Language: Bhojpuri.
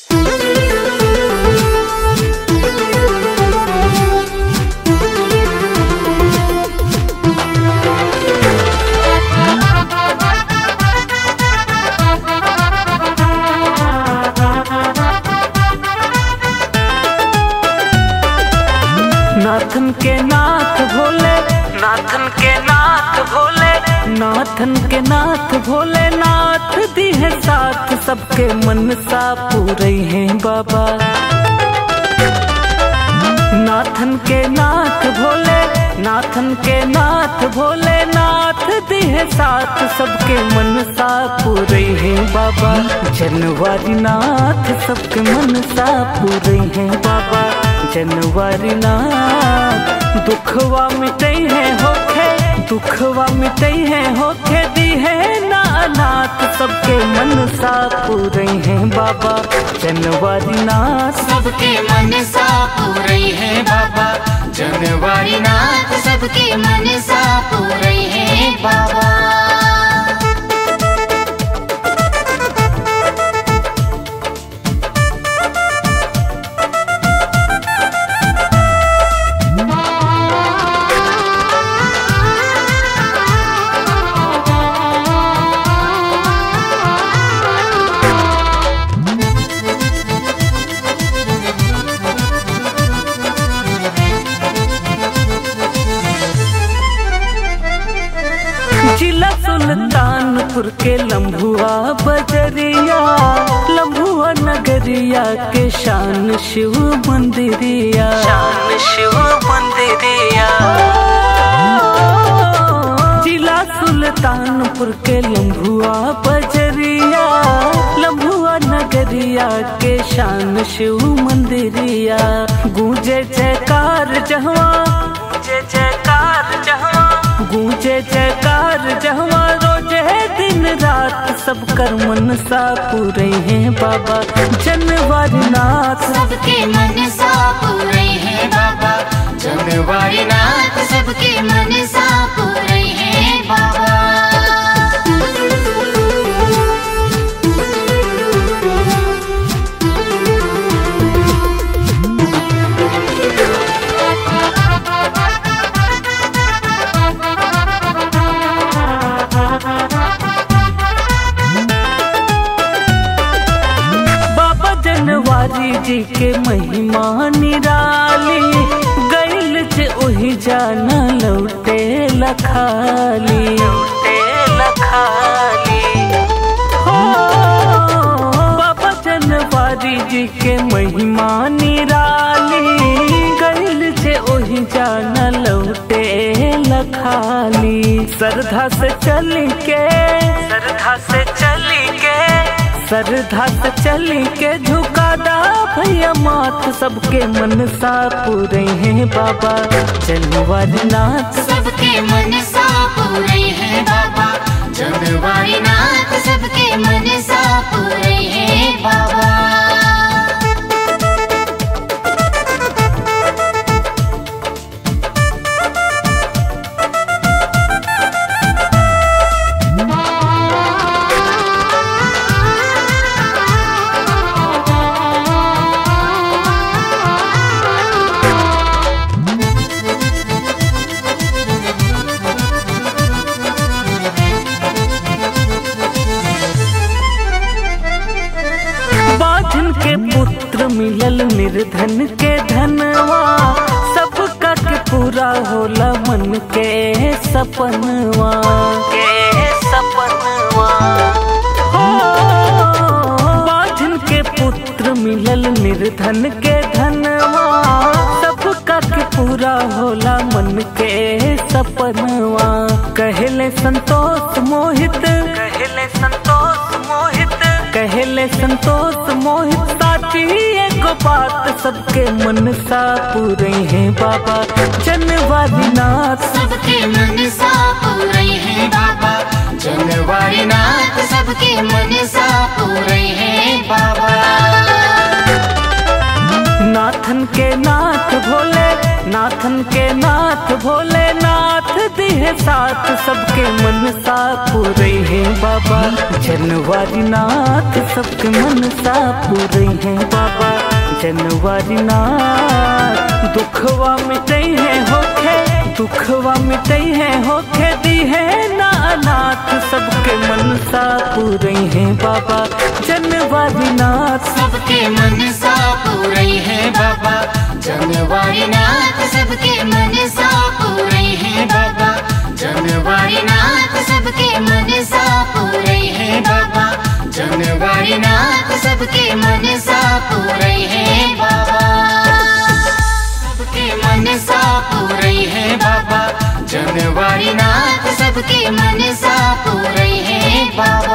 नाथन के नाथ भोले नाथन के नाथ भोले नाथन के नाथ भोले नाथ दी है साथ सबके मन सा पूरे हैं बाबा नाथन के नाथ भोले नाथन के नाथ भोले नाथ दी है साथ सबके मन सा पूरे हैं बाबा जनवारी नाथ सबके मन सा पूरे हैं बाबा जनवारी नाथ दुखवा मिटे है होखे दुखवा मिटे है होखे दी है ना अनाथ सबके मन सा पूरे हैं बाबा जनवारी नाथ सबके मन सा पूरे हैं बाबा जनवारी नाथ सबके मन सा पूरे हैं बाबा जिला सुल्तानपुर के लम्भुआ बजरिया लम्भुआ नगरिया के शान शिव मंदिरिया शान शिव मंदिरिया जिला सुल्तानपुर के लम्भुआ बजरिया लम्भुआ नगरिया के शान शिव मंदिरिया गूंजे जयकार जहवा गूंजे जयकार जहवा गूंजे जयकार जहवा रोजे दिन रात सब कर मन सा पूरे हैं बाबा जनवारी नाथ सबके मन सा पूरे हैं बाबा जनवारी नाथ सबके मन सा पूरे हैं बाबा बाबा जनवारी जी के महिमा निराली गैल जे ओही जाना लौटे लखाली लौटे लखाली हो बाबा जनवारी जी के महिमा निराली गैल जे ओही जाना लौटे लखाली श्रद्धा से चल के श्रद्धा से चल के श्रद्धा से चल के झुकादा भैया माथ सबके मन सा पूरे हैं बाबा जनवारी नाथ सबके मन सा पूरे हैं बाबा जनवारी नाथ सबके मन सा पूरे हैं बाबा बाझन के पुत्र मिलल निर्धन के धनवा सबका के पूरा होला मन के सपनवा के सपनवा हो बाझन के पुत्र मिलल निर्धन के धनवा सबका के पूरा होला मन के सपनवा कहले संतोष मोहित कहले संतोष मोहित कहले संतोष मोहित साची एगो बात सबके मन सा पूरे हैं बाबा जनवारी नाथ सबके मन सा पूरे हैं बाबा जनवारी नाथ सबके मन सा पूरे हैं बाबा नाथन के नाथ भोले नाथन के नाथ भोले नाथ दी है साथ सबके मन सा पूरे हैं बाबा जनवारी नाथ सबके मन सा पूरे हैं बाबा जनवारी नाथ दुखवा मिटे हैं होखे दुखवा मिटे हैं होखे दी है ना अनाथ सबके मन सा पूरे हैं बाबा जनवारी नाथ सबके मन सा पूरे हैं बाबा जनवारी नाथ सबके मन सा पूरे हैं बाबा जनवारी नाथ सबके मन सा पूरे हैं बाबा जनवारी नाथ सबके मन सा पूरे हैं बाबा सबके मन सा पूरे हैं बाबा जनवारी नाथ सबके मन सा पूरे हैं बाबा